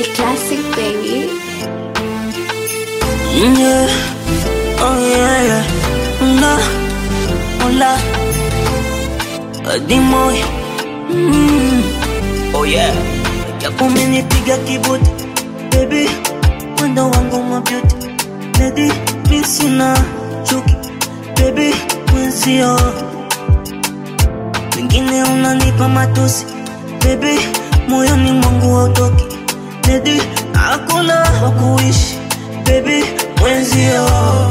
Key Classic, baby. Yeah. Oh yeah, yeah. Una, hola. Adimoy. Mm. Oh yeah. Japo umenipiga kibuti baby, mwendo wangu mwa beauty lady, mi sina chuki baby, mwenzio wengine unanipa matusi baby, moyoni mwangu hautoki lady, hakuna wa kuishi baby, mwenzio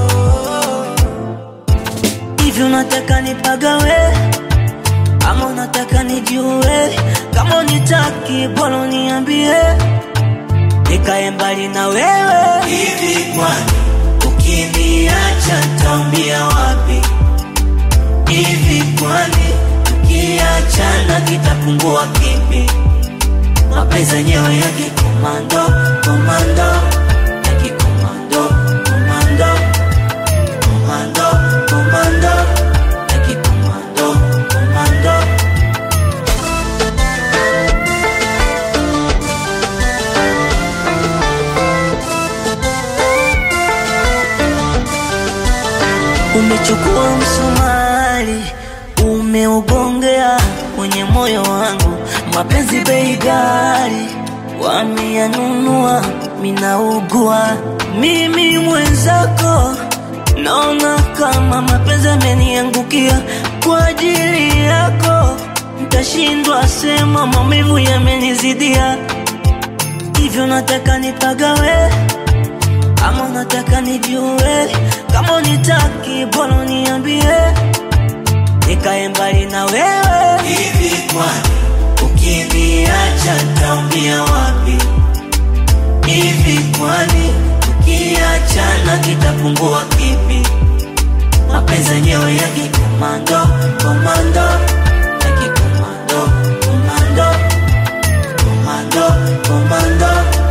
hivi unataka nipagawe ama unataka nijue? Kama unitaki bora uniambie, nikae mbali na wewe. Hivi kwani ukiniacha nitaumia wapi? Hivi kwani tukiachana kitapungua kipi? Mapenzi yenyewe ya kikomando, komando, ya kikomando, komando, komando, komando, ya kikomando, komando. Umechukua msumari umeugongea kwenye moyo wangu, mapenzi bei ghali wameyanunua, minaugua mimi mwenzako, naona kama mapenzi ameniangukia kwa ajili yako, ntashindwa sema, maumivu yamenizidia, hivyo nataka nipagawe ama unataka nijue? Kama unitaki bora uniambie, nikae mbali na wewe. Hivi kwani ukiniacha nitaumia wapi? Hivi kwani tukiachana kitapungua kipi? Mapenzi yenyewe ya kikomando, komando, ya kikomando, komando, komando, komando.